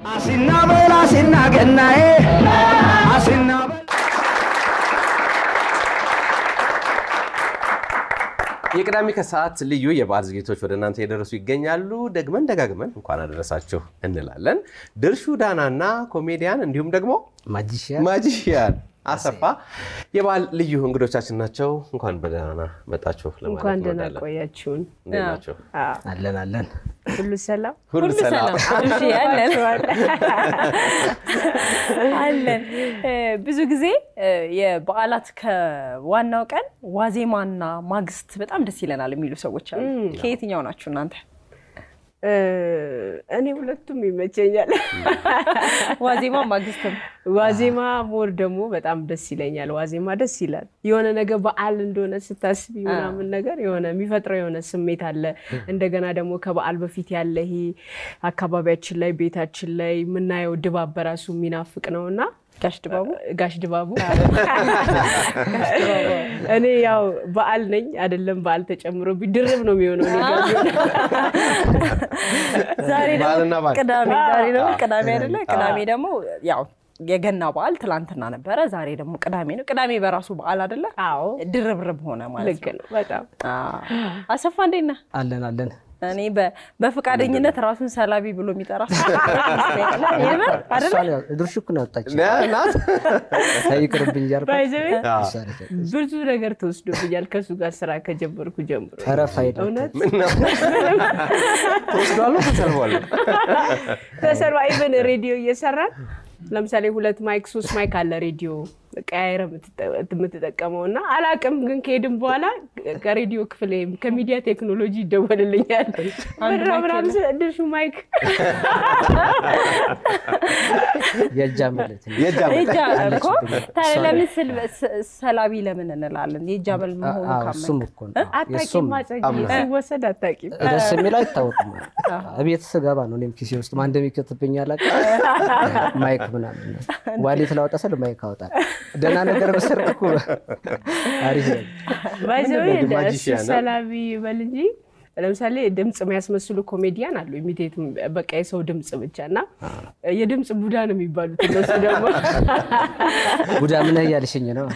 አሲናበል አሲና ገናዬ አሲናበል የቅዳሜ ከሰዓት ልዩ የበዓል ዝግጅቶች ወደ እናንተ የደረሱ ይገኛሉ። ደግመን ደጋግመን እንኳን አደረሳችሁ እንላለን። ድርሹ ዳናና ኮሜዲያን እንዲሁም ደግሞ ማጂሽያን ማጂሽያን አሰፋ የበዓል ልዩ እንግዶቻችን ናቸው። እንኳን በደህና መጣችሁ ለማለት እንኳን ደህና እንወዳለን። ቆያችሁን። እንዴት ናቸው? አዎ፣ አለን አለን ሁሉ ሰላም ሁሉ ሰላም አብሽ አለን አለን። እ፣ ብዙ ጊዜ እ፣ የበዓላት ከዋናው ቀን ዋዜማና ማግስት በጣም ደስ ይለናል የሚሉ ሰዎች አሉ። ከየትኛው ናችሁ እናንተ? እ፣ እኔ ሁለቱም ይመቸኛል። ዋዜማ ማግስትም ዋዜማ ሞር ደግሞ በጣም ደስ ይለኛል። ዋዜማ ደስ ይላል። የሆነ ነገር በዓል እንደሆነ ስታስቢ ምናምን ነገር የሆነ የሚፈጥረው የሆነ ስሜት አለ። እንደገና ደግሞ ከበዓል በፊት ያለ ይሄ አካባቢያችን ላይ ቤታችን ላይ የምናየው ድባብ በራሱ የሚናፍቅ ነው እና ጋሽ ድባቡ ጋሽ ድባቡ እኔ ያው በዓል ነኝ አይደለም በዓል ተጨምሮ ድርብ ነው የሚሆነው እኔ ጋር ቢሆን። ዛሬ ደግሞ በዓልና በዓል ቅዳሜ ዛሬ ደግሞ ቅዳሜ አይደለ? ቅዳሜ ደግሞ ያው የገና በዓል ትላንትና ነበረ። ዛሬ ደግሞ ቅዳሜ ነው። ቅዳሜ በራሱ በዓል አይደለ? አዎ ድርብርብ ሆነ ማለት ልክ ነው። ነው በጣም አዎ። አሰፋ እንዴት ነህ? አለን አለን እኔ በ- በፈቃደኝነት ራሱን ሰላቢ ብሎ የሚጠራ ሰው የምር አይደለ? እሷን ያው ድርሹ እኮ ነው ያወጣች ናት። ይቅርብኝ እያልኩ ባይዘዌ እሷ ነች። ብዙ ነገር ተወስዶብኛል ከእሱ ጋር ስራ ከጀመርኩ ጀምሮ ተረፍ አይደል እውነት ምነው? ተወስዷል ተሰልፏል። ተሰርባ ኢቨን ሬዲዮ እየሰራን ለምሳሌ ሁለት ማይክ ሶስት ማይክ አለ ሬዲዮ ቀያይረ የምትጠቀመው እና አላቅም ግን ከሄድን በኋላ ከሬዲዮ ክፍል ወይም ከሚዲያ ቴክኖሎጂ ይደወልልኛል ምድረ ምናምን ስለ ድርሹ ማይክ የእጃ መለት የእጅ አመል። የእጅ አመል እኮ ታዲያ ለምን ስል- ስ- ሰላቢ ለምን እንላለን? የእጅ አመል መሆኑ እሱም ካመን እኮ ነው የእሱም አታቂም ማጸጊ ሲወሰድ አታቂም ደስ የሚለው አይታወቅም እቤት ስገባ ነው እኔም ኪሴ ውስጥ ማን እንደሚከትብኝ አላውቅም ማይክ ምናምን ነው ዋሌት ላወጣ ስል ማይክ አወጣል ደህና ነገር በሰርቅ እኮ አሪፍ ነው ባይዘዌ ምንድን ነው? ማጂሽያን ነው? ሰላቢ በል እንጂ ለምሳሌ ድምፅ የሚያስመስሉ ኮሜዲያን አሉ። ኢሚቴት በቃ የሰው ድምፅ ብቻ እና የድምፅ ቡዳ ነው የሚባሉት እነሱ ደግሞ ጉዳ ምን እያልሽኝ ነው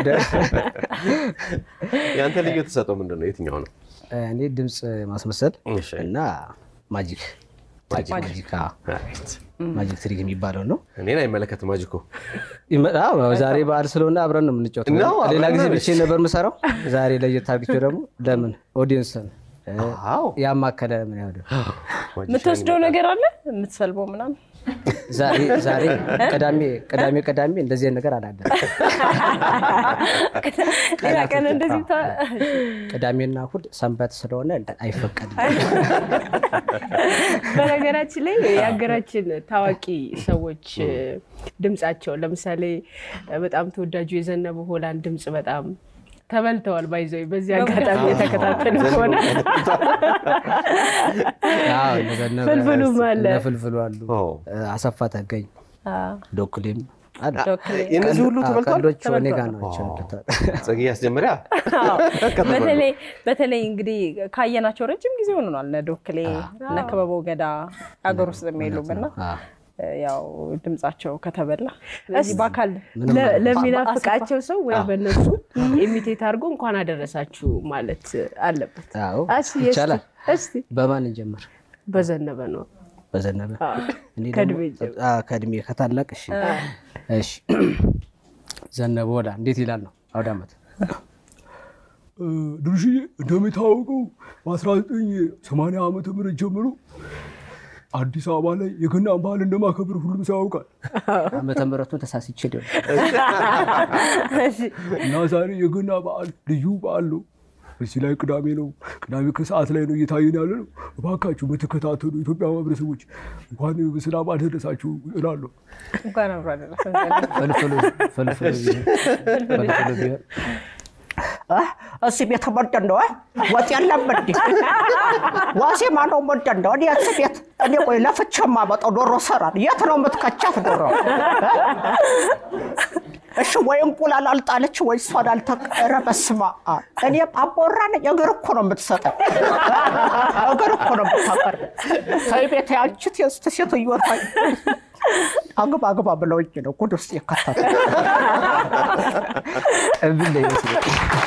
የአንተ ልዩ ተሰጠው ምንድን ነው? የትኛው ነው? እኔ ድምፅ ማስመሰል እሺ። እና ማጂክ ማጂክ አዎ። አሪፍ። ማጂክ ትሪክ የሚባለው ነው እኔን አይመለከትም ማጂኮ። ይመ- አዎ፣ ዛሬ በዓል ስለሆነ አብረን ነው የምንጫወተው። ነው፣ አብረን ሌላ ጊዜ ነው። ብቻዬን ነበር የምሰራው። ዛሬ ለየት አድርጌው ደግሞ ለምን ኦዲየንስን እ፣ አዎ። ያማከለ ምን ያህል የምትወስደው ነገር አለ የምትሰልበው ምናምን ዛሬ ዛሬ ቅዳሜ ቅዳሜ ቅዳሜ እንደዚህ አይነት ነገር አላለም። ሌላ ቀን እንደዚህ ታ- ቅዳሜና እሑድ ሰንበት ስለሆነ አይፈቀድም። በነገራችን ላይ የሀገራችን ታዋቂ ሰዎች ድምፃቸው ለምሳሌ በጣም ተወዳጁ የዘነበ ሆላንድ ድምፅ በጣም ተበልተዋል። ባይዘው በዚህ አጋጣሚ የተከታተሉ ከሆነ አዎ፣ እነ ዘነበ፣ ፍልፍሉም አለ። እነ ፍልፍሉ አሉ፣ ኦ። አሰፋ ተገኝ፣ አዎ። ዶክሌም አለ። ዶክሌ። የእነዚህ ሁሉ አዎ፣ ተበልቷል። ቀልዶቹ እኔ ጋር ናቸው። ጽጌ አስጀመሪያ በተለይ በተለይ እንግዲህ ካየናቸው ረጅም ጊዜ ሆኖናል። እነ ዶክሌ እነ ክበበው ገዳ ሀገር ውስጥ የሚሉም እና አዎ። ያው ድምጻቸው ከተበላ ስለዚህ በአካል ለ- ለሚናፍቃቸው ሰው ወይ በእነሱ ኢሚቴት አድርጎ እንኳን አደረሳችሁ ማለት አለበት። አዎ፣ እስኪ እስኪ ይቻላል። እስኪ በማን እንጀምር? በዘነበ ነው በዘነበ አዎ። እኔ ከእድሜ ደግሞ- አዎ፣ ከእድሜ ከታላቅ እሺ እሺ ዘነበ ወዳ እንዴት ይላል ነው አውደ ዓመት ድርሽዬ እንደሚታወቀው በ1980 ዓመተ ምህረት ጀምሮ አዲስ አበባ ላይ የገናን ባህል እንደማከብር ሁሉም ሰው ያውቃል ዓመተ ምሕረቱን ተሳስቼ ሊሆን እና ዛሬ የገና በዓል ልዩ በዓል ነው። እዚህ ላይ ቅዳሜ ነው። ቅዳሜ ከሰዓት ላይ ነው እየታየን ያለ ነው። እባካችሁ የምትከታተሉ ኢትዮጵያ ማህበረሰቦች እንኳን በሰላም አደረሳችሁ እላለሁ። እንኳን አብሮ አደረሰን። ፍልፍሉ ፍልፍሉ ቢሆን ፍልፍሉ ቢሆን እዚህ ቤት ምንድን ነው? ወጥ የለም እንዴ? ዋዜማ ነው ምንድን ነው? እኔ እዚህ ቤት እኔ ቆይ ለፍቼ የማመጣው ዶሮ ሰራን። የት ነው የምትከቻት ዶሮ? እሺ ወይ እንቁላል አልጣለች ወይ እሷን አልተቀረ። በስመ አብ እኔ አቦራ ነኝ። እግር እኮ ነው የምትሰጠው፣ እግር እኮ ነው የምታቀር። ተይ ቤት ያንቺት የስት ሴትዮ ታይ አግባ አግባ ብለውኝ ነው ጉድ ውስጥ የከተቱ። እብል ላይ ይመስላል።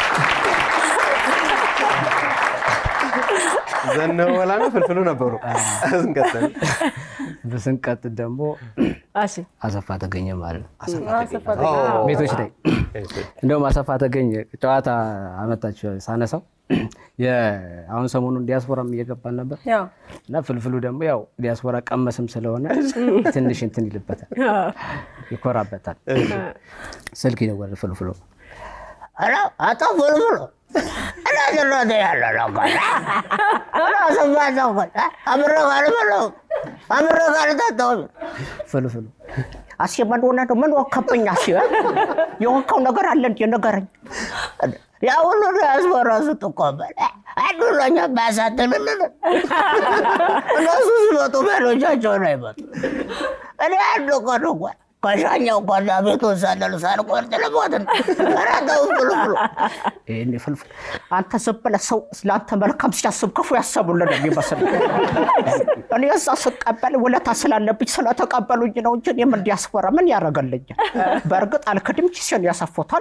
ዘነበላ ነው ፍልፍሉ ነበሩ። እንቀጥል። በስንቀጥል ደግሞ አሴ አሰፋ ተገኘ ማለት ነው። አሰፋ ቤቶች ላይ እንደውም አሰፋ ተገኘ ጨዋታ አመጣቸው ሳነሳው የ- አሁን ሰሞኑን ዲያስፖራም እየገባን ነበር ያው እና ፍልፍሉ ደግሞ ያው ዲያስፖራ ቀመስም ስለሆነ ትንሽ እንትን ይልበታል፣ ይኮራበታል። ስልክ ይደወል ፍልፍሉ ኧረ አቶ ፍልፍሉ እኔ ዝሎት ያለ ነው እኮ አሰፋ ነው እኮ አብሬ ካልበላሁ አብሬ ካልጠጣሁ ፍልፍሉ አሴ ምን ሆነ ነው? ምን ወከብኝ? አሴ የወካው ነገር አለ እንዴ? ንገረኝ። ያ ሁሉ ዲያስፖራ ስትቆበል አዱሎኛ ባያሳትልልን እነሱ ሲመጡ ቤሎቻቸውን አይመጡ። እኔ አንድ ቀን እንኳን ከሻኛው ጓዳ ቤቱን ሳለሉ ሳልቆርጥ ልሞት ነው። ኧረ ተው ፍልፍሉ። ይሄኔ ፍልፍል አንተ ዝም ብለህ ሰው ለአንተ መልካም ሲያስብ ክፉ ያሰቡልን ነው የሚመስል። እኔ እዛ ስቀበል ውለታ ስላለብኝ ስለተቀበሉኝ ነው እንጂ እኔ ምን ዲያስፖራ ምን ያደርገልኛል? በእርግጥ አልክድም፣ ኪሴን ያሰፉታል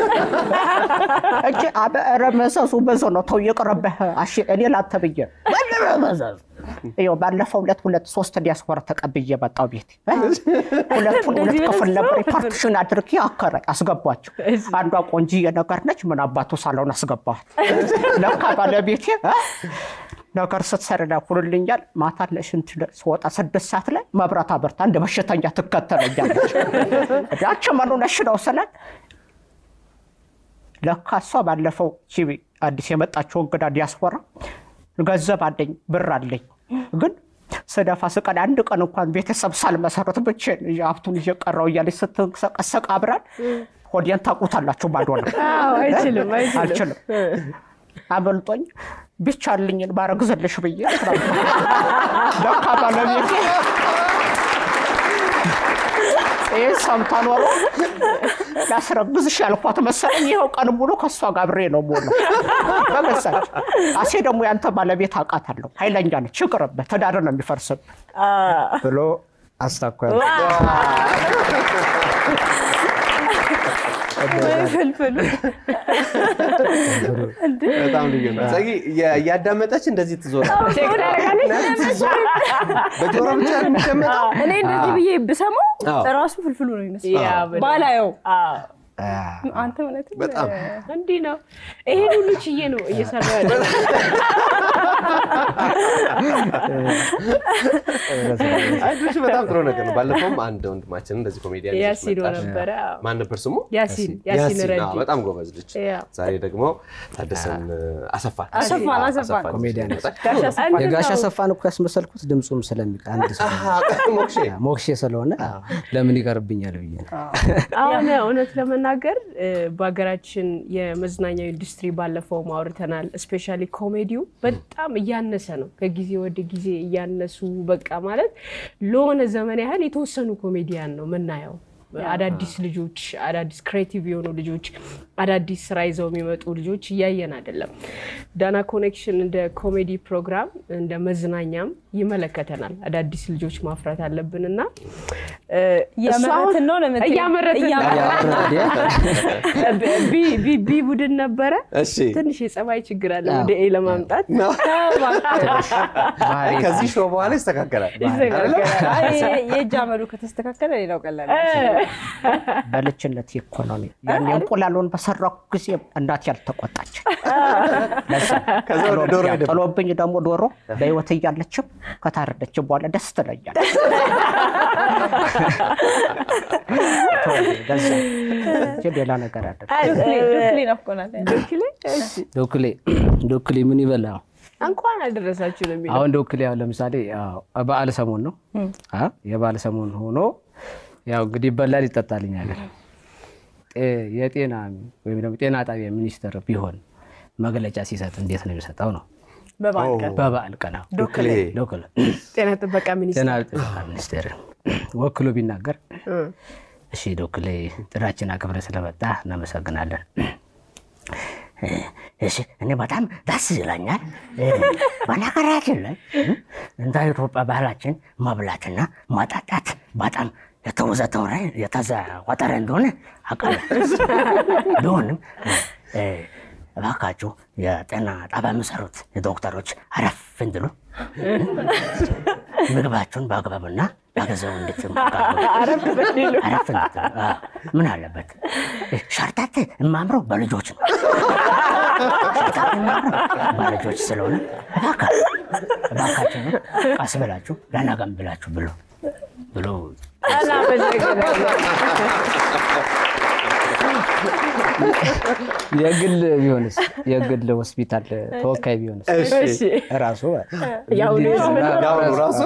እንጂ ኧረ መዘዙ ብዙ ነው። ተው ይቅርብህ። አሺ እኔ ላንተ ብዬ ምንድን ነው መዘዙ? ይኸው ባለፈው ሁለት ሁለት ሶስት ዲያስፖራ ተቀብዬ መጣሁ ቤት ሁለቱን ሁለት ክፍል ነበር ፓርቲሽን አድርጌ አከረ አስገባቸው። አንዷ ቆንጂዬ ነገር ነች። ምን አባቱ ሳለውን አስገባኋት። ለካ ባለቤቴ እ ነገር ስትሰራ ኩልልኛል። ማታ ለሽንት ስወጣ ስድስት ሰዓት ላይ መብራት አበርታ እንደ በሽተኛ ትከተለኛለች። ያቺ መኑ ነሽ ነው ስላት ለካ እሷ ባለፈው ቺቢ አዲስ የመጣችው እንግዳ ዲያስፖራ ገንዘብ አለኝ ብር አለኝ ግን ስደፋ ስቀን አንድ ቀን እንኳን ቤተሰብ ሳልመሰረት ብቻዬን ሀብቱን እየቀረው እያለች ስትንቀሰቀሰቅ አብራን ሆዴን ታውቁታላችሁ። ባዶ ነው አይችልም አይችልም። አልችልም። አመልጦኝ ቢቻልኝን ባረግዝልሽ ብዬ ለካ ባለቤቴ ይህ ሰምታ ኖሮ ላስረግዝሽ ያልኳት መሰለኝ። ይኸው ቀን ሙሉ ከእሷ ጋር አብሬ ነው የምውለው። በገዛች አሴ ደግሞ ያንተ ባለቤት አውቃታለሁ፣ ኃይለኛ ነች፣ ይቅርብህ፣ ትዳር ነው የሚፈርስብህ ብሎ አስታኳል። ፍልፍሉ በጣም ልዩ ነው። ጸጊ እያዳመጠች እንደዚህ ትዞራለች። ቼክ ታደርጋለች። በጆሮ ብቻ ነው የሚደመጠው። እኔ እንደዚህ ብዬ ብሰማው አዎ። ራሱ ፍልፍሉ ነው ይመስላል ያ በደንብ። ባላየው አዎ፣ አንተ እውነትም በጣም እንዲህ ነው። ይሄን ሁሉ ችዬ ነው እየሰራ ያለ አይ ድርሽ በጣም ጥሩ ነገር ነው። ባለፈውም አንድ ወንድማችን እንደዚህ ኮሜዲያን ይዘሽ ያሲን መጣሽ። ነበረ። አዎ። ማን ነበር ስሙ? ያሲን ያሲን አዎ፣ ረዲ በጣም ጎበዝ ልጅ። ያ። ዛሬ ደግሞ ታደሰን አሰፋን አሰፋን፣ አሰፋን። ኮሜዲያን ጋሽ አሰፋ የጋሽ አሰፋን እኮ ያስመሰልኩት ድምፁም ስለሚቃ አንድ ሰው ሞክሼ ሞክሼ ስለሆነ ለምን ይቀርብኛል ብዬ ነው። አሁን እውነት ለመናገር እ፣ በሀገራችን የመዝናኛው ኢንዱስትሪ ባለፈው አውርተናል። እስፔሻሊ ኮሜዲው በጣም እያነሰ ነው። ከጊዜ ወደ ጊዜ እያነሱ በቃ ማለት ለሆነ ዘመን ያህል የተወሰኑ ኮሜዲያን ነው የምናየው። አዳዲስ ልጆች፣ አዳዲስ ክሬቲቭ የሆኑ ልጆች፣ አዳዲስ ስራ ይዘው የሚመጡ ልጆች እያየን አይደለም። ዳና ኮኔክሽን እንደ ኮሜዲ ፕሮግራም እንደ መዝናኛም ይመለከተናል። አዳዲስ ልጆች ማፍራት አለብን እና እ፣ እሱ አሁን እያመረትን ነው ለምትል እያመረትን ነው። ቢ- ቢ- ቢ ቡድን ነበረ። እሺ ትንሽ የጸባይ ችግር አለ ወደ ኤ ለማምጣት አይ፣ ከዚህ ሾው በኋላ ይስተካከላል። ይስተካከላል። የእጅ አመሉ ከተስተካከለ ሌላው ቀላል በልጅነት ኢኮኖሚ ያን እንቁላሉን በሰራኩ ጊዜ እናቴ ያልተቆጣች ከዛ ወደ ዶሮ ሄደ። ጥሎብኝ ደግሞ ዶሮ በህይወት እያለችም ከታረደችም በኋላ ደስ ትለኛለች። ገዛ እንጂ ሌላ ነገር አለ ዶክሌ ናፍቆናል ዶክሌ እሺ፣ ዶክሌ ዶክሌ ምን ይበላ? እንኳን አደረሳችሁ ነው የሚለው። አሁን ዶክሌ አሁን ለምሳሌ ያው በዓል ሰሞን ነው አ የበዓል ሰሞን ሆኖ ያው እንግዲህ ይበላል ይጠጣልኛል። ጤ- የጤና ወይም ደግሞ ጤና ጣቢያ ሚኒስትር ቢሆን መግለጫ ሲሰጥ እንዴት ነው የሚሰጠው? ነው በበዓል ቀን በበዓል ቀን አዎ። ዶክሌ ዶክሌ ጤና ጥበቃ ሚኒስቴር ጤና ጥበቃ ሚኒስቴር ወክሎ ቢናገር እሺ ዶክሌ ጥራችን አክብረ ስለመጣ እናመሰግናለን። እሺ እኔ በጣም ደስ ይለኛል። በነገራችን ላይ እንደ ኢትዮጵያ ባህላችን መብላትና መጠጣት በጣም የተወዘተወረ የተዘወተረ እንደሆነ አውቃለሁ። ቢሆንም እባካችሁ የጤና ጣቢያ የሚሰሩት ዶክተሮች አረፍ እንድሉ ምግባችሁን በአግባብና በጊዜው እንድትመገቡ አረፍ እንድትሉ። አዎ፣ ምን አለበት ሸርታት የማምረው በልጆች ነው። ሸርታት የማምረው በልጆች ስለሆነ እባካ- እባካችሁ ነው ቀስ ብላችሁ ለነገም ብላችሁ ብሎ ብሎ የግል ቢሆንስ የግል ሆስፒታል ተወካይ ቢሆንስ እሺ ራሱ ያው ያው ራሱ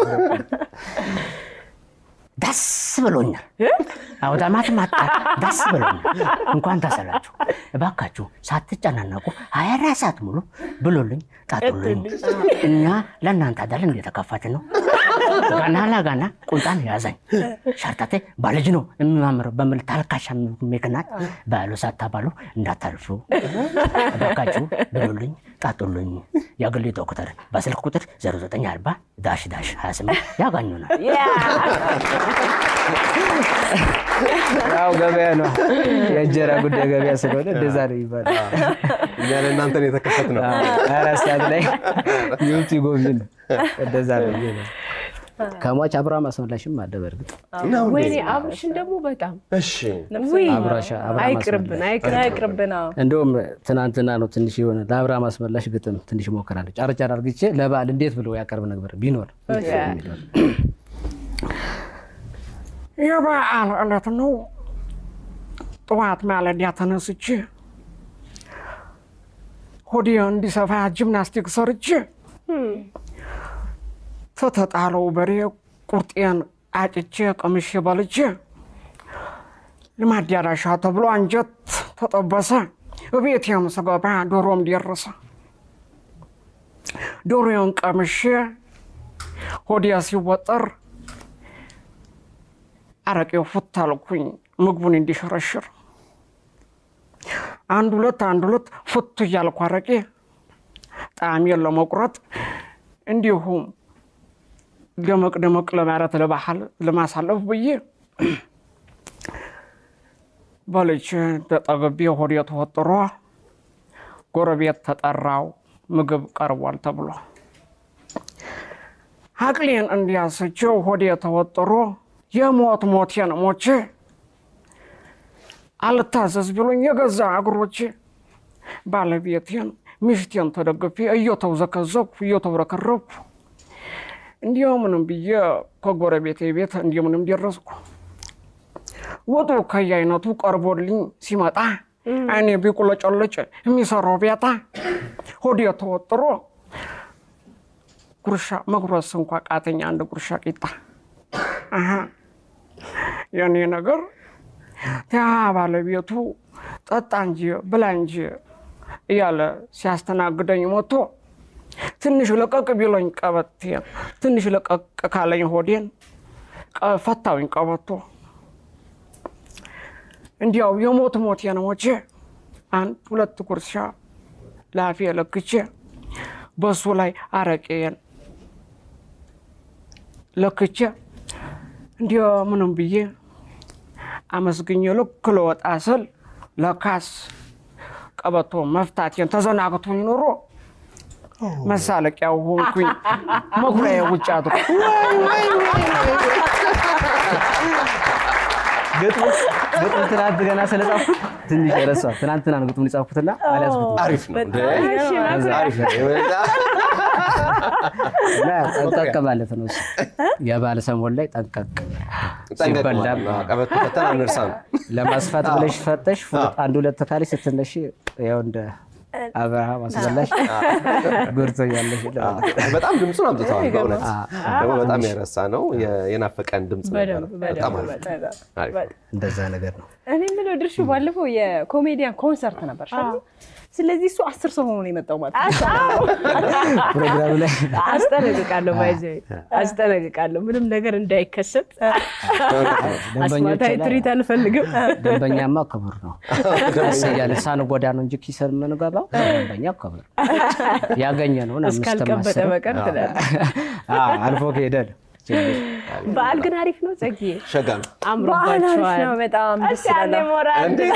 ደስ ብሎኛል። አውዳማት ማጣ ደስ ብሎኛል። እንኳን ተሰላችሁ። እባካችሁ ሳትጨናነቁ ሀያ አራት ሰዓት ሙሉ ብሎልኝ ጠጡልኝ። እኛ ለእናንተ አይደል እንደተከፋችን ነው። ገና ለገና ቁንጣን ያዘኝ። ሸርተቴ በልጅ ነው የሚማምረው በሚል ታልካሻ ምክንያት ባሉ ሳታባሉ እንዳታልፉ እባካችሁ ብሉልኝ፣ ጠጡልኝ። የግል ዶክተር በስልክ ቁጥር 0940 ዳሽ ዳሽ 28 ያገኙናል። ያው ገበያ ነው የእንጀራ ጉዳይ ገበያ ስለሆነ እንደዛ ነው ይባላል። እኛ ለእናንተን የተከፈት ነው። አራት ሰዓት ላይ ይውጡ ጎብኝ እንደዛ ነው ብዬ ነው። ከሟች አብርሃም አስመላሽም አለ በእርግጥ ወይኔ አብርሽን ደግሞ በጣም እሺ ውይ አብራሻ አብርሃም አይቅርብን አስመላሽ አይቅርብን አይቅርብን። አዎ። እንደውም ትናንትና ነው ትንሽ የሆነ ለአብርሃም አስመላሽ ግጥም ትንሽ ሞከራለሁ። ጫር ጫር አርግቼ ለበዓል እንዴት ብሎ ያቀርብ ነበር ቢኖር የሚለውን የበዓል ዕለት ነው። ጠዋት ማለዳ ተነስቼ ሆዴ እንዲሰፋ ጂምናስቲክ ሰርቼ ተተጣለው በሬ ቁርጤን አጭቼ ቀምሼ በልቼ ለማዳራሻ ተብሎ አንጀት ተጠበሰ። እቤቴም ስገባ ዶሮም ደረሰ። ዶሮዬን ቀምሼ ሆዴ ሲወጠር አረቄው ፉት አልኩኝ ምግቡን እንዲሸረሽር አንድ ሁለት አንድ ሁለት ፉት እያልኩ አረቄ ጣዕሜን ለመቁረጥ እንዲሁም ደመቅ ደመቅ ለማለት ለባህል ለማሳለፍ ብዬ በልቼ ተጠግቤ ሆዴ ተወጥሮ ጎረቤት ተጠራው ምግብ ቀርቧል ተብሎ አቅሌን እንዲያስችው ሆዴ ተወጥሮ የሞት ሞቴን ሞቼ አልታዘዝ ብሎኝ የገዛ እግሮቼ ባለቤቴን ሚሽቴን ተደግፌ እየተውዘከዘኩ እየተብረከረኩ እንዲምንም ብዬ ከጎረቤቴ ቤት እንዲምንም ደረስኩ። ወጡ ከየአይነቱ ቀርቦልኝ ሲመጣ አይኔ ቢቁለጨለጭ የሚሰራው ቤታ ሆዴ ተወጥሮ ጉርሻ መጉረስ እንኳ ቃተኛ አንድ ጉርሻ ቂጣ አሀ የኔ ነገር ያ ባለቤቱ ጠጣ እንጂ ብላ እንጂ እያለ ሲያስተናግደኝ ሞቶ ትንሽ ለቀቅ ቢሎኝ ቀበቴን ትንሽ ለቀቅ ካለኝ ሆዴን ቀ- ፈታውኝ ቀበቶ እንዲያው የሞት ሞቴን ሞቼ አንድ ሁለት ጉርሻ ላፌ ለክቼ በሱ ላይ አረቄን ለክቼ እንዲያ ምንም ብዬ አመስግኜ ልክ ልወጣ ስል ለካስ ቀበቶ መፍታቴን ተዘናግቶኝ ኖሮ መሳለቂያው ሆንኩኝ። መኩሪያ ውጭ አድሮ ግጥሙ ግጥሙ ትናንት ገና ስለጻፍኩት ትንሽ ረሳሁ። ትናንትና ነው ግጥሙን የጻፍኩትና አልያዝኩትም። አሪፍ ነው እንዴ? አሪፍ ነው። እና ጠንቀቅ ማለት ነው እሱ። የበዓል ሰሞን ላይ ጠንቀቅ ጠንቀቅ ሲበላም ማለት ነው። ቀበቶ ፈተን አንርሳ ነው። ለማስፋት ብለሽ ፈተሽ ፉጥ አንድ ሁለት ካለሽ ስትነሺ ያው እንደ አብርሃም አስበላሽ ጉርቶ ያለሽ በጣም ድምፁን አምጥተዋል። በእውነት ደግሞ በጣም የረሳ ነው የ- የናፈቀን ድምፅ ነበረ። በደንብ በጣም በደንብ አሪፍ አሪፍ። እንደዛ ነገር ነው። እኔ የምለው ድርሹ ባለፈው የኮሜዲያን ኮንሰርት ነበር ሻ ስለዚህ እሱ አስር ሰው ሆኖ ነው የመጣው ማለት ነው። ፕሮግራሙ ላይ አስጠነቅቃለሁ፣ ባይዘ አስጠነቅቃለሁ። ምንም ነገር እንዳይከሰት አስማታዊ ትርኢት አንፈልግም። ደንበኛማ ክቡር ነው። ደስ እያለ ሳንጎዳ ነው እንጂ ኪሰን የምንገባው ደንበኛ ክቡር ያገኘ ነውን እስካልቀበጠ በቀር ትላለህ። አልፎ ከሄደ ነው። በዓል ግን አሪፍ ነው። ጸግዬ ሸጋ ነው። በዓል አሪፍ አምሮባቸዋል። ነው። በጣም ደስ እስኪ አንዴ ይላል። ሞራል እንዴት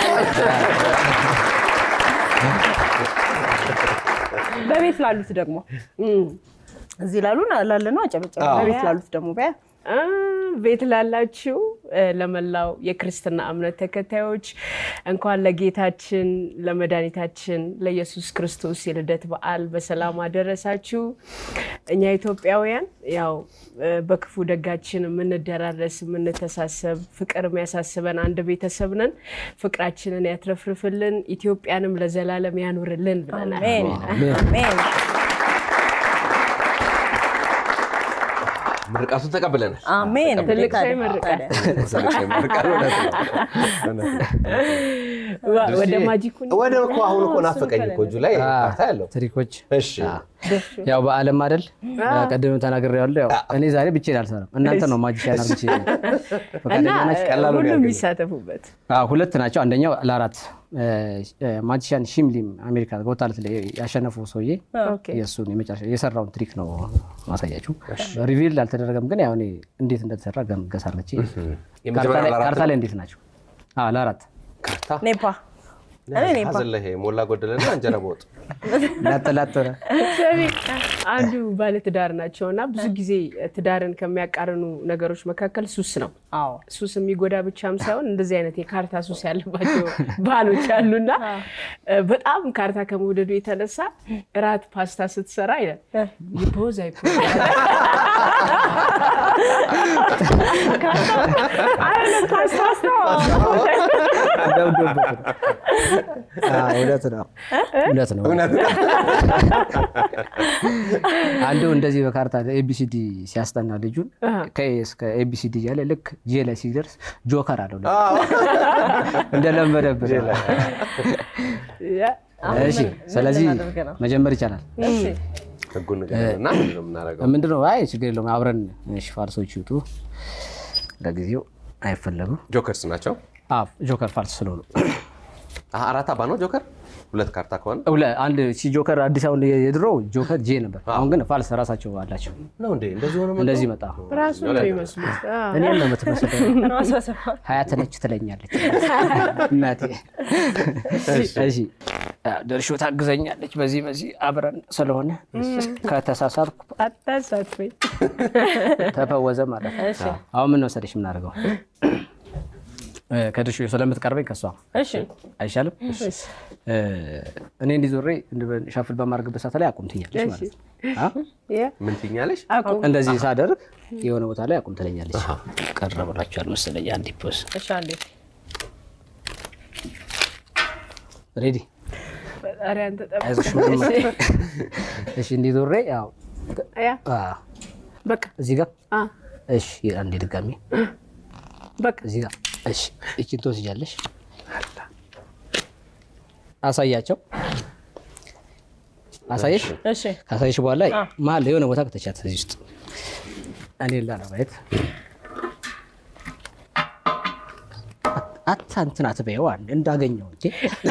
በቤት ላሉት ደግሞ እዚህ ላሉ ላለ ነው አጨበጨበ። በቤት ላሉት ደግሞ በያ አ፣ ቤት ላላችሁ እ፣ ለመላው የክርስትና እምነት ተከታዮች እንኳን ለጌታችን ለመድኃኒታችን ለኢየሱስ ክርስቶስ የልደት በዓል በሰላም አደረሳችሁ። እኛ ኢትዮጵያውያን ያው እ፣ በክፉ ደጋችን የምንደራረስ የምንተሳሰብ፣ ፍቅር የሚያሳስበን አንድ ቤተሰብ ነን። ፍቅራችንን ያትረፍርፍልን፣ ኢትዮጵያንም ለዘላለም ያኑርልን ብለናል። አሜን አሜን። ምርቃቱን ተቀብለናል። አሜን። ትልቅ ሰው ታዲያ፣ ይመርቃል። ታዲያ። ሰልጭ ምርቃት እውነት ነው። እውነት ነው። ዋ- ወደ ማጂኩ ወደ እኮ አሁን እኮ ናፈቀኝ እኮ እጁ ላይ ካርታ ያለው ትሪኮች እሺ ያው በዓለም አይደል ቅድም ተናግሬዋለሁ። ያው እኔ ዛሬ ብቻዬን አልሰራም። እናንተ ነው ማጂሻን አርግቼ እና ፈቃደኛ ናችሁ? ቀላሉ ነው ሁሉም ያገኘው። የሚሳተፉበት አዎ፣ ሁለት ናቸው። አንደኛው ለአራት ማጂሻን ሺምሊም አሜሪካ ጎታለት ላይ ያሸነፈው ሰውዬ ኦኬ። የእሱን የመጨረሻ የሰራውን ትሪክ ነው ማሳያችሁ። ሪቪል አልተደረገም፣ ግን ያው እኔ እንዴት እንደተሰራ ገምገስ አርግቼ የመጀመሪያው ለአራት ካርታ ላይ እንዴት ናቸው? አዎ፣ ለአራት ካርታ ኔፓ እኔ ኔፓ ሀዘን ላይ ሞላ ጎደለና እንጀራ በወጥ ላጥ ላጥ ሰሚ አንዱ ባለትዳር ናቸው እና ብዙ ጊዜ ትዳርን ከሚያቃርኑ ነገሮች መካከል ሱስ ነው። አዎ ሱስ የሚጎዳ ብቻም ሳይሆን እንደዚህ አይነት የካርታ ሱስ ያለባቸው ባሎች አሉና በጣም ካርታ ከመውደዱ የተነሳ እራት ፓስታ ስትሰራ ይላል ይፖዝ አይፖዝ አይደለም ፓስታ ገብዶበት ነው። አዎ፣ እውነት ነው እውነት ነው። እውነት ነው። አንዱ እንደዚህ በካርታ ኤቢሲዲ ሲያስጠና ልጁን ከኤ እስከ ኤቢሲዲ እያለ ልክ ጄ ላይ ሲደርስ ጆከር አለው ለካ። እንደለመደብን እሺ ስለዚህ ልናደርግ ነው? መጀመር ይቻላል ህጉን ንገረንና ምንድን ነው የምናደርገው? ምንድነው አይ ችግር የለውም አብረን እሺ ፋርሶች ይውጡ ለጊዜው አይፈለጉም ጆከርስ ናቸው። አዎ ጆከር ፋርስ ስለሆኑ አሀ፣ አራት አባ ነው ጆከር። ሁለት ካርታ ከሆነ ሁለ- አንድ ሲ ጆከር አዲስ አሁን የድሮ ጆከር ጄ ነበር አሁን ግን ፋልስ ራሳቸው አላቸው ነው እንዴ? እንደዚህ ሆነ እንደዚህ መጣ ራሱ ነው የሚመስሉት አዎ። እኔም ነው የምትመስለው ራሱ አሰፋ ሀያት ነች ትለኛለች እናቴ። እሺ ደርሾ ታግዘኛለች በዚህ በዚህ አብረን ስለሆነ ከተሳሳትኩ አታሳትፈኝ። ተፈወዘ ማለት ነው። አሁን ምን መሰለሽ የምናደርገው እ፣ ከድርሾ ስለምትቀርበኝ ከሷ እሺ አይሻልም? እ፣ እኔ እንዲዞሬ ሻፍል በማድረግበት ሰዓት ላይ አቁም ትኛለች ማለት ነው። አ? ያ ምን ትኛለሽ? አቁም እንደዚህ ሳደርግ የሆነ ቦታ ላይ አቁም ትለኛለች። ቀረ ብላችኋል መሰለኝ። አንድ ፖስ እሺ አንዴ ሬዲ ፈጣሪ አንተ ጠብቅ። አይዞሽ ምንም አት- እሺ እንዲዞሬ ያው ያ አ፣ በቃ እዚህ ጋር አ እሺ አንዴ ድጋሚ በቃ እዚህ ጋር እሺ እቺን ትወስጃለሽ አሳያቸው አሳየሽ እሺ ካሳየሽ በኋላ መሀል ላይ የሆነ ቦታ ከተቻት እዚህ ውስጥ እኔ ላለማየት አታ እንትን አትበይው አንድ እንዳገኘው እንጂ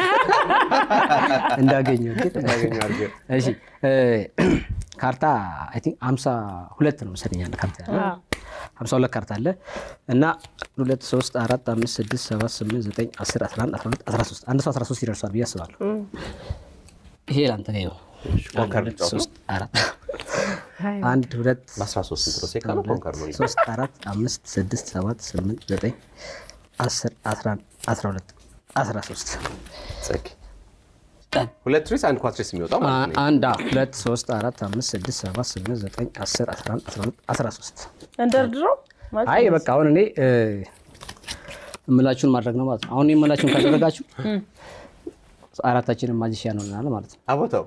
እንዳገኘው እንጂ እሺ እ፣ ካርታ አይ ቲንክ ሀምሳ ሁለት ነው መሰለኝ ያለ ካርታ ያለ ሀምሳ ሁለት ካርታ አለ እና ሁለት ሶስት አራት አምስት ስድስት ሰባት ስምንት ዘጠኝ አስር አስራ አንድ አስራ ሁለት አስራ ሶስት አንድ ሰው አስራ ሶስት ይደርሷል ብዬ አስባለሁ። ይሄ ለአንተ ነው። አንድ ሁለት ሶስት አራት አንድ ሁለት በ13 ስንት ነው? ሴካ ነው ኮንከር ነው? ሶስት አራት አምስት ስድስት ሰባት ስምንት ዘጠኝ አስር አስራ አንድ አስራ ሁለት አስራ ሶስት ጸግ ሁለት ትሪስ አንድ ኳትሪስ የሚወጣው ማለት ነው። አንድ አዎ፣ ሁለት ሶስት አራት አምስት ስድስት ሰባት ስምንት ዘጠኝ አስር አስራ አንድ አስራ ሁለት አስራ ሶስት እንደርድሮ ማለት አይ በቃ አሁን እኔ እ፣ እምላችሁን ማድረግ ነው ማለት ነው። አሁን የምላችሁን ካደረጋችሁ አራታችንን ማጂሽያን ሆነናል ማለት ነው። አቦታው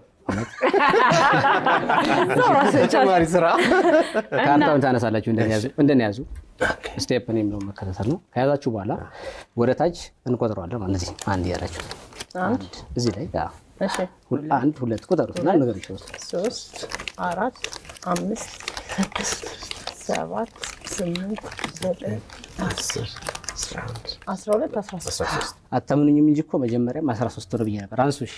ተጨማሪ ስራ ካርታውን ታነሳላችሁ እንደነያዙ ስቴፕ እኔም ነው መከታተል ነው። ከያዛችሁ በኋላ ወደ ታች እንቆጥረዋለን ማለት እዚህ አንድ ያላችሁ አንድ እዚህ ላይ አዎ፣ እሺ ሁል- አንድ ሁለት ቁጠሩት እና ነገር ይችላል ሶስት አራት አምስት ስድስት ሰባት ስምንት ዘጠኝ አስር አስራ አንድ አስራ ሁለት አስራ ሶስት አስራ ሶስት አታምኑኝም እንጂ እኮ መጀመሪያም 13 ነው ብዬ ነበር። አንሱ እሺ።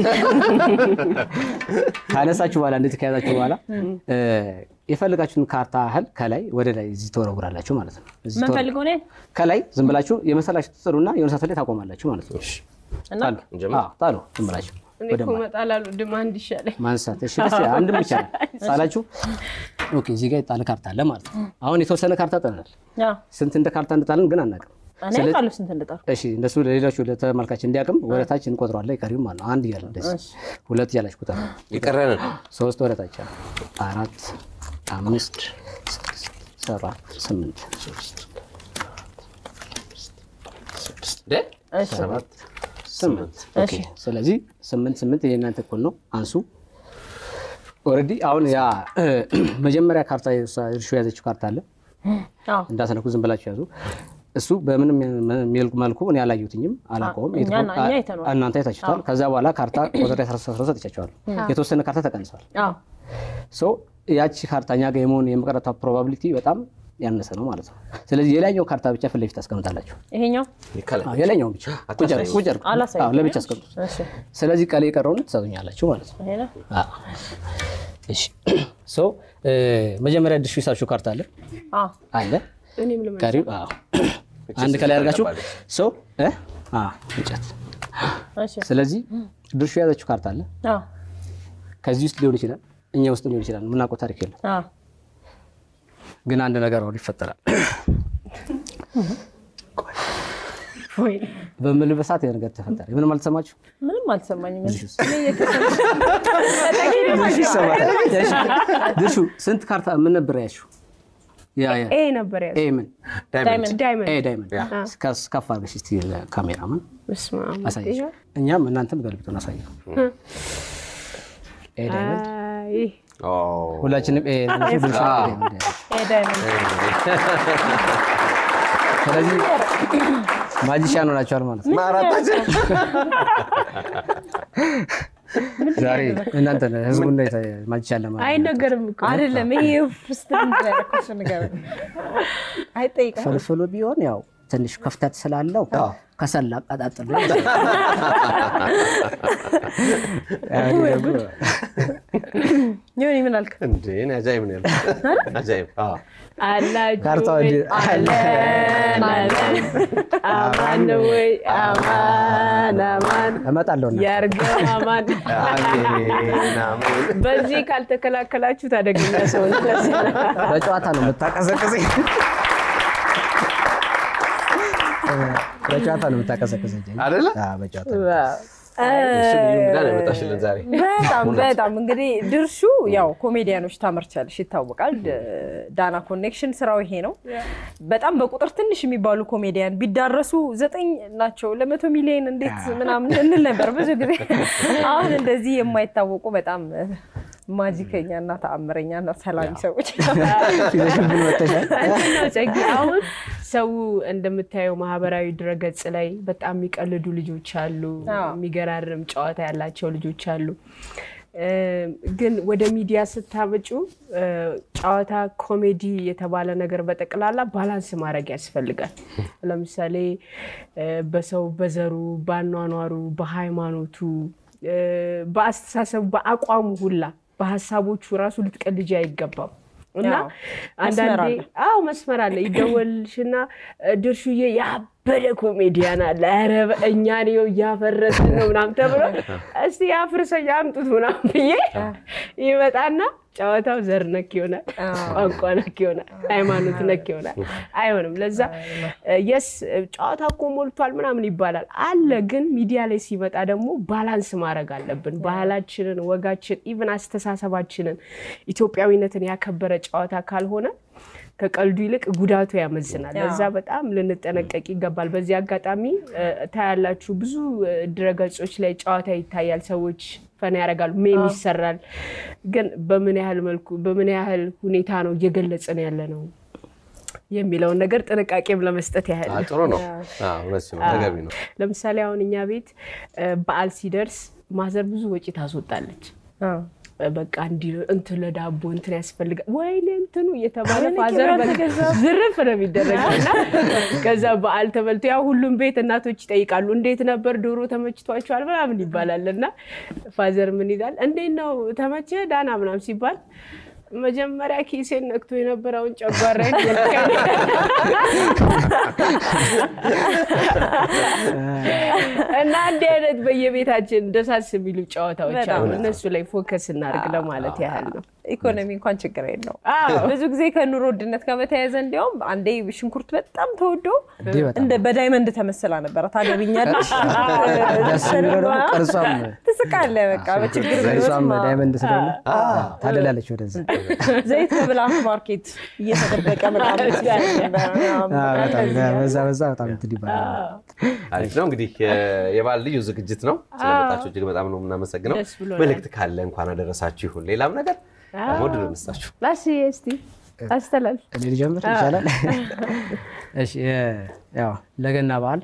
ካነሳችሁ በኋላ እንደዚህ ከያዛችሁ በኋላ እ፣ የፈልጋችሁን ካርታ ያህል ከላይ ወደ ላይ እዚህ ተወረውራላችሁ ማለት ነው። እዚህ ተወረ- የምንፈልገው እኔ ከላይ ዝም ብላችሁ የመሰላችሁ ትጥሉና የሆነ ሰዓት ላይ ታቆማላችሁ ማለት ነው። እና ጣሉ እንጀምር? አዎ፣ ጣሉ ዝም ብላችሁ እኔ ወደ እኮ ማ- እመጣላለሁ ድማንድ ይሻለኝ ማንሳት እሺ፣ ደስ ይላል። አንድም ብቻ ነው ጣላችሁ። ኦኬ፣ እዚህ ጋር የጣለ ካርታ አለ ማለት ነው። አሁን የተወሰነ ካርታ ጥለናል። አዎ፣ ስንት እንደ ካርታ እንደጣልን ግን አናውቅም። እኔ ስለ- ቃሉ ስንት እንደጠሩ እሺ እንደሱ ለሌሎቹ ለተመልካች እንዲያውቅም ወደታች እንቆጥረዋለን። ቀሪው ማለት ነው አንድ እያለ እንደዚህ ሁለት እያላችሁ ቁጥር የቀረንን ሶስት ወደታች አለ አራት አምስት ስድስት ሰባት ስምንት እንደ ሰባት ስምንት ኦኬ። ስለዚህ ስምንት ስምንት የእናንተ እኩል ነው። አንሱ ኦልሬዲ አሁን ያ መጀመሪያ ካርታ እርሾ የያዘችው ካርታ አለ አዎ፣ እንዳትነኩ ዝም ብላችሁ ያዙ። እሱ በምንም መልኩ እኔ አላየሁትኝም አላውቀውም። እኛ- የተፈ- እኛ አይተነዋል። እናንተ አይታችሁታል። ከዛ በኋላ ካርታ ቁጥር 13 ሰጥቻቸዋለሁ። የተወሰነ ካርታ ተቀንሷል። አዎ፣ ሶ ያቺ ካርታ እኛ ጋር የመሆን የመቅረቷ ፕሮባቢሊቲ በጣም ያነሰ ነው ማለት ነው። ስለዚህ የላይኛው ካርታ ብቻ ፊት ለፊት አስቀምጣላችሁ። ይሄኛው ከላይ አዎ፣ የላይኛውን ብቻ ቁጭ አድርጉ፣ ቁጭ አድርጉ። አላሳይም። አዎ፣ ለብቻ አስቀምጡ። እሺ፣ ስለዚህ ቀሌ የቀረውን ትሰጡኛላችሁ ማለት ነው። ይሄ ነው። አዎ። እሺ ሶ መጀመሪያ ድርሹ ይሳችሁ ካርታ አለ አዎ፣ አለ እኔም ልመ ቀሪው አዎ አንድ ከላይ አድርጋችሁ ሶ እ አዎ እንጨት እሺ፣ ስለዚህ ድርሹ የያዘችው ካርታ አለ አዎ፣ ከዚህ ውስጥ ሊሆን ይችላል እኛ ውስጥ ሊሆን ይችላል የምናውቀው ታሪክ የለም አዎ፣ ግን አንድ ነገር አሁን ይፈጠራል ወይ በምልበት ሰዓት የሆነ ነገር ተፈጠረ ምንም አልተሰማችሁ ምንም አልሰማኝም። ድርሹ እኔ እየተሰማኝ- ድርሹ ይሰማል እሺ። ድርሹ ስንት ካርታ ምን ነበር ያልሽው ያ ያ ኤ ነበር ያዘ ኤ ምን ዳይመንድ ዳይመንድ ኤ ዳይመንድ ከፍ ከፍ አድርገሽ እስቲ ካሜራማን በስመ አብ አሳየሽ እኛም እናንተም ገልብጡን አሳየው ኤ ዳይመንድ አይ ኦ፣ ሁላችንም ኤ ድርሹ ኤ ዳይመንድ ያዘች። ይሄ ዳይመንድ ስለዚህ ማጂሻን ሆናችኋል ማለት ነው። አራታችን ዛሬ እናንተ ህዝቡን ማጂሻን ለማለት ነው። አይነገርም እኮ አይደለም ይሄ ውስጥ እንደረኩሽ ነገር አይጠይቅም። ፍልፍሉ ቢሆን ያው ትንሽ ክፍተት ስላለው ከሰል አቀጣጥሎ ይሁን ምን አልክ? እንዴ እኔ አጃይብ ነው ያልኩት። አጃይብ አዎ። አላችሁ ካርታው ወይ? እንዲ- አለን አለን አማን ነው ወይ አማን አማን እመጣለሁ እና ያርገው አማን አሜን አሜን። በዚህ ካልተከላከላችሁ ታደገኛ ሰው ነው። በጨዋታ ነው የምታቀዘቅዘኝ። በጨዋታ ነው የምታቀዘቅዘኝ። አይደለ? አዎ፣ በጨዋታ ነው። እሱ ልዩ እንግዳ ነው የመጣሽልን ዛሬ። በጣም በጣም እንግዲህ ድርሹ ያው ኮሜዲያኖች ታመርቻለሽ ይታወቃል። ድ- ዳና ኮኔክሽን ስራው ይሄ ነው። በጣም በቁጥር ትንሽ የሚባሉ ኮሜዲያን ቢዳረሱ ዘጠኝ ናቸው ለመቶ ሚሊዮን እንዴት ምናምን እንል ነበር ብዙ ጊዜ። አሁን እንደዚህ የማይታወቁ በጣም ማጂከኛ እና ተአምረኛ እና ሰላሚ ሰዎች ይዘሽብን መተሻል። እንትን ነው ጸጊ፣ አሁን ሰው እንደምታየው ማህበራዊ ድረገጽ ላይ በጣም የሚቀልዱ ልጆች አሉ፣ አዎ። የሚገራርም ጨዋታ ያላቸው ልጆች አሉ። እ፣ ግን ወደ ሚዲያ ስታመጩ እ፣ ጨዋታ፣ ኮሜዲ የተባለ ነገር በጠቅላላ ባላንስ ማድረግ ያስፈልጋል። ለምሳሌ እ፣ በሰው በዘሩ፣ በአኗኗሩ፣ በሃይማኖቱ፣ እ፣ በአስተሳሰቡ፣ በአቋሙ ሁላ በሀሳቦቹ ራሱ ልትቀልጂ አይገባም። እና አዎ፣ መስመር አንዳንዴ አለ። አዎ መስመር አለ። ይደወልሽና ድርሹዬ ያበደ ኮሜዲያን አለ፣ ኧረ እኛን ይኸው እያፈረስን ነው ምናምን ተብሎ እስቲ ያፍርሰኝ አምጡት ምናምን ብዬ ይመጣና ጨዋታው ዘር ነክ ይሆናል፣ ቋንቋ ነክ ይሆናል፣ ሃይማኖት ነክ ይሆናል። አይሆንም። ለዛ የስ ጨዋታ እኮ ሞልቷል ምናምን ይባላል አለ። ግን ሚዲያ ላይ ሲመጣ ደግሞ ባላንስ ማድረግ አለብን። ባህላችንን፣ ወጋችን፣ ኢቭን አስተሳሰባችንን ኢትዮጵያዊነትን ያከበረ ጨዋታ ካልሆነ ከቀልዱ ይልቅ ጉዳቱ ያመዝናል። ለዛ በጣም ልንጠነቀቅ ይገባል። በዚህ አጋጣሚ እ፣ ታያላችሁ ብዙ እ፣ ድረገጾች ላይ ጨዋታ ይታያል። ሰዎች ፈን ያደርጋሉ፣ ሜም ይሰራል። ግን በምን ያህል መልኩ በምን ያህል ሁኔታ ነው እየገለጽን ያለ ነው የሚለውን ነገር ጥንቃቄም ለመስጠት ያህል አዎ፣ ጥሩ ነው። አዎ፣ እውነት ነው፣ ተገቢ ነው። ለምሳሌ አሁን እኛ ቤት እ፣ በዓል ሲደርስ ማዘር ብዙ ወጪ ታስወጣለች። አ፣ በቃ እንዲህ እንትን ለዳቦ እንትን ያስፈልጋል፣ ወይኔ እንትኑ እየተባለ ወይኔ ፋዘር ቅቤ በቃ አልተገዛም። ዝርፍ ነው የሚደረገው እና ከዛ በዓል ተበልቶ ያው ሁሉም ቤት እናቶች ይጠይቃሉ፣ እንዴት ነበር ዶሮ ተመችቷቸዋል ምናምን ይባላል እና ፋዘር ምን ይላል፣ እንዴት ነው ተመቸ ዳና ምናምን ሲባል መጀመሪያ ኪሴን ነክቶ የነበረውን ጨጓራዬን ነካኝ። እና እንዲህ አይነት በየቤታችን ደሳስ የሚሉ ጨዋታዎች በጣም አሉ። እነሱ ላይ ፎከስ እናድርግ ለማለት ያህል ነው። ኢኮኖሚ እንኳን ችግር የለው። አዎ። ብዙ ጊዜ ከኑሮ ውድነት ጋር በተያያዘ እንዲያውም አንዴ ሽንኩርት በጣም ተወዶ እንዴ በጣም እንደ በዳይመንድ ተመስላ ነበረ። ታገብኛለሽ ደስ የሚለው ደግሞ ቅርጿም ትስቃለህ። በቃ በችግር ቅርጿም ቢሆንም ዳይመንድ ስለሆነ ታደላለች ወደዛ። ዘይት በብላክ ማርኬት እየተደበቀ ምናምን አዎ፣ በጣም በዛ በዛ በጣም እንትን ይባላል። አሪፍ ነው እንግዲህ የ- የበዓል ልዩ ዝግጅት ነው። ስለመጣችሁ እጅግ በጣም ነው የምናመሰግነው። ደስ ብሎናል። መልእክት ካለ እንኳን አደረሳችሁ ይሁን ሌላም ነገር ደግሞ ድል እንስጣችሁ። ላስዬ እስቲ አስተላልፍ። እኔ ልጀምር ይቻላል? እሺ የ- ያው ለገና በዓል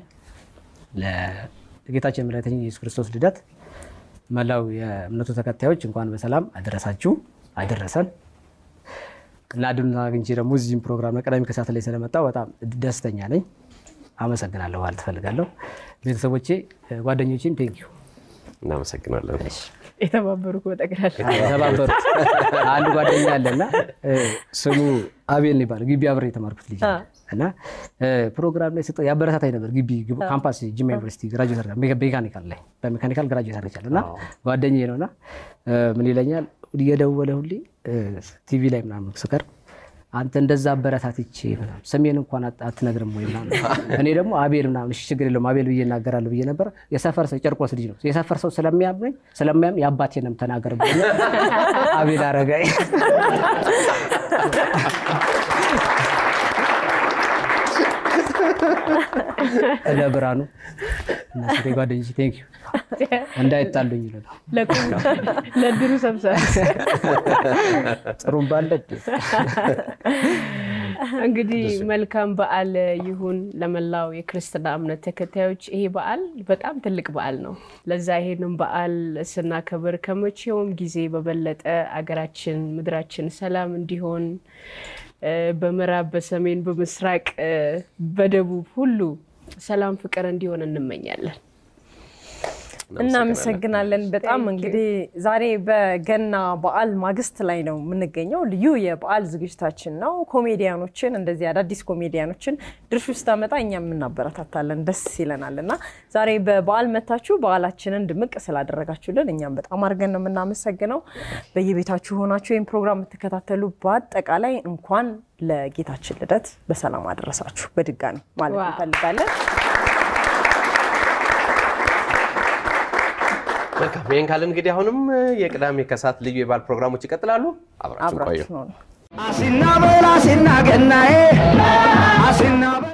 ለጌታችን መድኃኒታችን ኢየሱስ ክርስቶስ ልደት መላው የእምነቱ ተከታዮች እንኳን በሰላም አደረሳችሁ አደረሰን እና እድሉን አግኝቼ ደግሞ እዚህም ፕሮግራም ቀዳሚ ከሰዓት ላይ ስለመጣው በጣም ደስተኛ ነኝ። አመሰግናለሁ ማለት እፈልጋለሁ። ቤተሰቦቼ፣ ጓደኞቼም ቴንኪዩ እናመሰግናለን። የተባበሩ በጠቅላላ የተባበሩት አንድ ጓደኛ አለና እ፣ ስሙ አቤል ነው ይባላል። ግቢ አብሬ የተማርኩት ልጅ ነው። እና እ፣ ፕሮግራም ላይ ስጠ ያበረታታኝ ነበር። ግቢ ግብ- ካምፓስ ጅማ ዩኒቨርሲቲ ግራጁዌት አድርጋ ሜካ- ሜካኒካል ላይ በሜካኒካል ግራጁዌት አድርጋለሁ እና ጓደኛዬ ነው እና እ፣ ምን ይለኛል እየደወለ ሁሌ እ፣ ቲቪ ላይ ምናምን ስቀርብ አንተ እንደዛ አበረታትቼ ምናምን ስሜን እንኳን አት- አትነግርም ወይ ምናምን እኔ ደግሞ አቤል ምናምን እሺ ችግር የለውም አቤል ብዬ እናገራለሁ ብዬ ነበር። የሰፈር ሰው ጨርቆስ ልጅ ነው የሰፈር ሰው ስለሚያምነኝ ስለሚያም የአባቴንም ተናገር ብሎ አቤል አረጋኝ እነ ብርሃኑ እና ሴቴ ጓደኞቼ ቴንክ ዩ እንዳይጣሉኝ ይሉ ነው ለቁም ለድሩ ሰብሳቢ ጥሩም ባለ እንግዲህ መልካም በዓል ይሁን ለመላው የክርስትና እምነት ተከታዮች። ይሄ በዓል በጣም ትልቅ በዓል ነው። ለዛ ይሄንን በዓል ስናከብር ከመቼውም ጊዜ በበለጠ አገራችን፣ ምድራችን ሰላም እንዲሆን እ፣ በምዕራብ፣ በሰሜን፣ በምስራቅ፣ እ፣ በደቡብ ሁሉ ሰላም፣ ፍቅር እንዲሆን እንመኛለን። እናመሰግናለን በጣም እንግዲህ ዛሬ በገና በዓል ማግስት ላይ ነው የምንገኘው። ልዩ የበዓል ዝግጅታችን ነው። ኮሜዲያኖችን እንደዚህ አዳዲስ ኮሜዲያኖችን ድርሹ ስታመጣ እኛም እናበረታታለን፣ ደስ ይለናል እና ዛሬ በበዓል መታችሁ በዓላችንን ድምቅ ስላደረጋችሁልን እኛም በጣም አድርገን ነው የምናመሰግነው። በየቤታችሁ ሆናችሁ ይህን ፕሮግራም የምትከታተሉ በአጠቃላይ እንኳን ለጌታችን ልደት በሰላም አደረሳችሁ በድጋሚ ማለት ዋው። እንፈልጋለን። መልካም ይህን ካልን እንግዲህ አሁንም የቅዳሜ ከሰዓት ልዩ የበዓል ፕሮግራሞች ይቀጥላሉ። አብራችሁ ቆዩ። አብራችሁ ነው አሲና በላ ሲና ገናዬ አሲና በላ